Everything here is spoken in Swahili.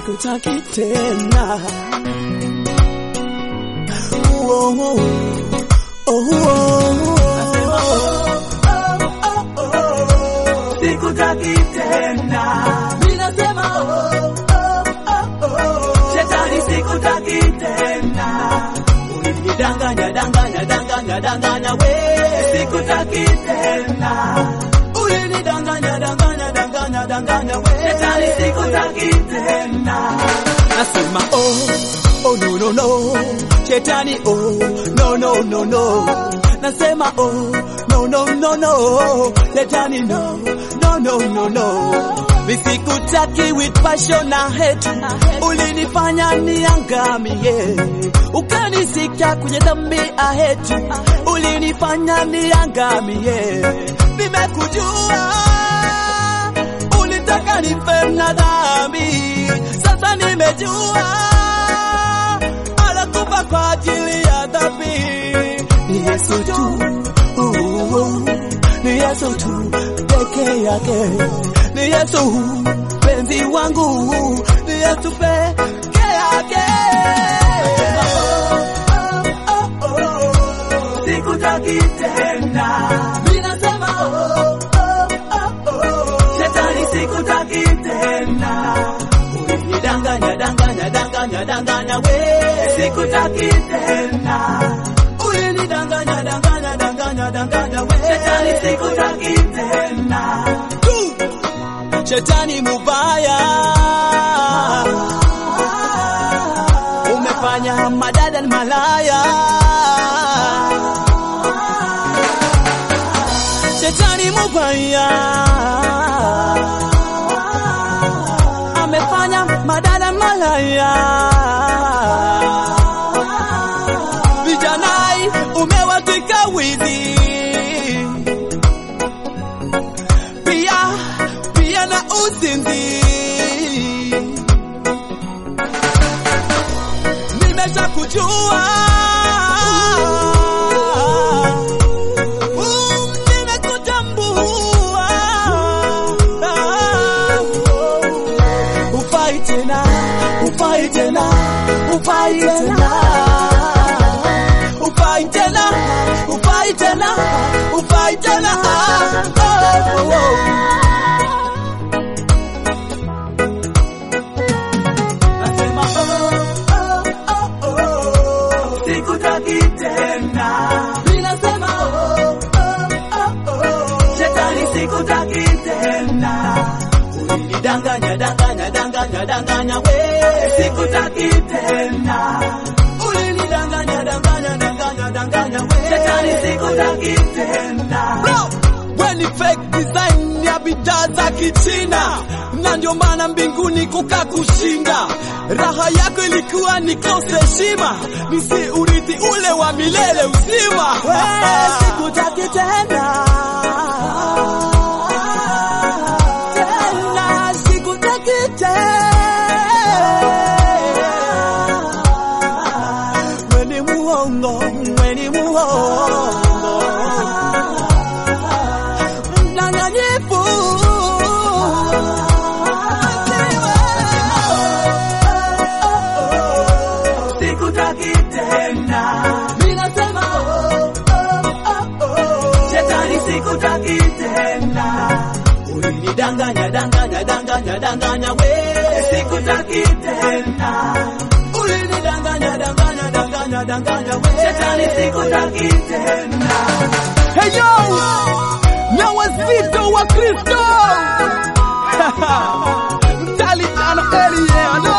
sikutaki tena. Oh, oh, oh, oh. sikutaki tena. Ninasema oh, oh, oh. Shetani sikutaki tena. Ulinidanganya, danganya, danganya, danganya we. Sikutaki tena. Ulinidanganya, danganya, danganya, danganya we. Shetani sikutaki tena. Nasema oh, oh no no no, shetani oh, no no no no. Nasema oh, no no no no, shetani no, no no no no. Misikutaki with passion na hate, ulinifanya niangamie, ukanisikia kwenye dhambi I hate you, ulinifanya niangamie. Nimekujua ulitaka nife na dhambi, sasa nimejua anakufa kwa ajili ya dhambi. Ni Yesu tu, uh, uh, ni Yesu tu peke yake, ni Yesu penzi wangu, ni Yesu peke yake. sikutaki tena. Ninasema oh, oh, oh, oh. Shetani sikutaki tena. Ulinidanganya, danganya, danganya, danganya we. Sikutaki tena. Ulinidanganya, danganya, danganya, danganya we. Shetani sikutaki tena. Tu, Shetani mubaya, umefanya madada ni malaya. Shetani mubaya, amefanya madada ni malaya. Vijanai umewatika wizi pia pia na uzinzi. Nimesha kujua Mm, nimekutambua. Hufai tena, hufai tena, hufai tena Ufai tena, ufai tena, ufai tena. Oh, oh, oh. Nasema oh, oh, oh, oh. Sikutaki tena. Ninasema oh, oh, oh, oh. Shetani sikutaki tena. Ulinidanganya, danganya, danganya, danganya we. Sikutaki tena. Ulinidanganya, danganya, danganya, danganya we. Shetani sikutaki tena. Bro, we ni fake design ya bidhaa za Kichina, na ndio maana mbinguni kuka kushinda. Raha yako ilikuwa ni kosa heshima, nisi urithi ule wa milele uzima. Sikutaki tena tena, sikutaki tena. We ni muongo, we ni muongo mdanganyifu. sikutaki tena. Ninasema oh, oh, oh, oh. Shetani sikutaki tena. Ulinidanganya, danganya, danganya, danganya we. Sikutaki tena. Ulinidanganya, danganya, danganya, danganya we. Shetani sikutaki tena. Hey yo, na wazito wa Kristo mtali tano Eli, yeah, I know.